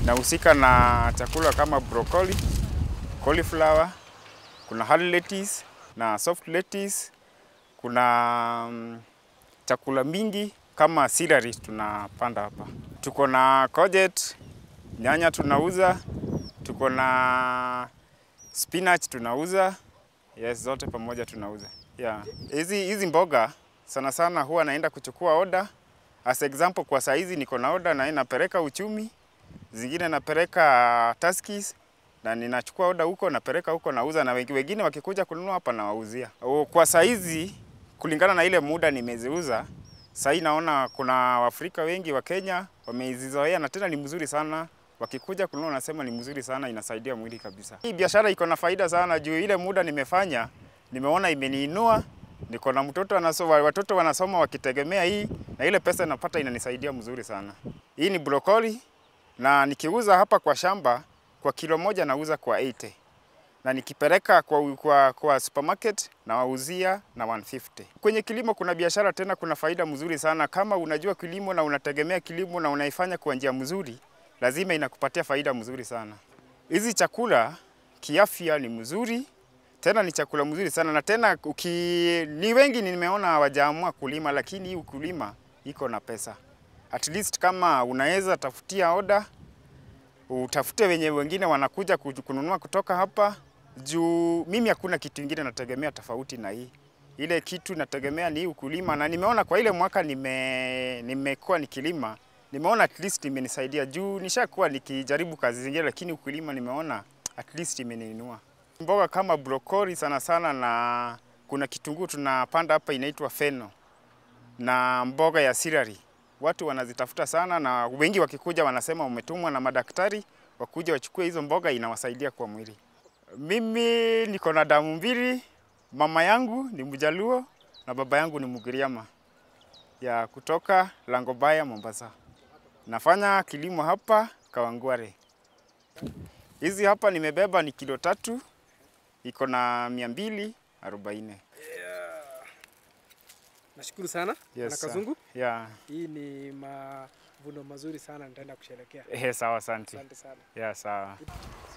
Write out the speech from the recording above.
Nahusika na chakula kama broccoli, cauliflower, kuna hard lettuce na soft lettuce, kuna mm, chakula mingi kama celery tunapanda hapa. Tuko na courgette, nyanya tunauza, tuko na spinach tunauza, yes, zote pamoja tunauza. Yeah. Hizi hizi mboga sana sana huwa naenda kuchukua oda. As example, kwa saa hizi niko na oda na napeleka uchumi, zingine napeleka Tuskys na ninachukua oda huko napeleka huko nauza, na wengi- wengine wakikuja kununua hapa nawauzia. O, Kwa saa hizi kulingana na ile muda nimeziuza, saa hii naona kuna Waafrika wengi wa Kenya wamezizoea na tena ni mzuri sana. Wakikuja kununua nasema ni mzuri sana, inasaidia mwili kabisa. Hii biashara iko na faida sana juu ile muda nimefanya nimeona imeniinua. Niko na mtoto anasoma, watoto wanasoma wakitegemea hii, na ile pesa napata inanisaidia mzuri sana. Hii ni brokoli na nikiuza hapa kwa shamba kwa kilo moja nauza kwa 80 na nikipeleka kwa, kwa, kwa supermarket nawauzia na 150. Kwenye kilimo kuna biashara tena, kuna faida mzuri sana. Kama unajua kilimo na unategemea kilimo na unaifanya kwa njia mzuri, lazima inakupatia faida mzuri sana. Hizi chakula kiafya ni mzuri, tena ni chakula mzuri sana na tena uki, ni wengi nimeona hawajaamua kulima, lakini hii ukulima iko na pesa. At least kama unaweza tafutia oda utafute wenye wengine wanakuja kuju- kununua kutoka hapa juu mimi hakuna kitu ingine nategemea tofauti na hii. Ile kitu nategemea ni hii ukulima, na nimeona kwa ile mwaka nime nimekuwa nikilima, nimeona at least imenisaidia juu nishakuwa nikijaribu kazi zingine, lakini ukulima nimeona at least imeniinua. Mboga kama brokoli sana sana, na kuna kitunguu tunapanda hapa inaitwa feno na mboga ya sirari watu wanazitafuta sana, na wengi wakikuja wanasema umetumwa na madaktari wakuja wachukue hizo mboga, inawasaidia kwa mwili. Mimi niko na damu mbili, mama yangu ni Mjaluo na baba yangu ni Mgiriama ya kutoka Langobaya, Mombasa. Nafanya kilimo hapa Kawangware. Hizi hapa nimebeba ni kilo tatu, iko na mia mbili arobaini. Nashukuru sana Bwana Yes, sir. Kazungu. Yeah. Hii ni mavuno mazuri sana, nitaenda kusherekea. Eh, sawa, asante. Asante sana. Yeah, sawa.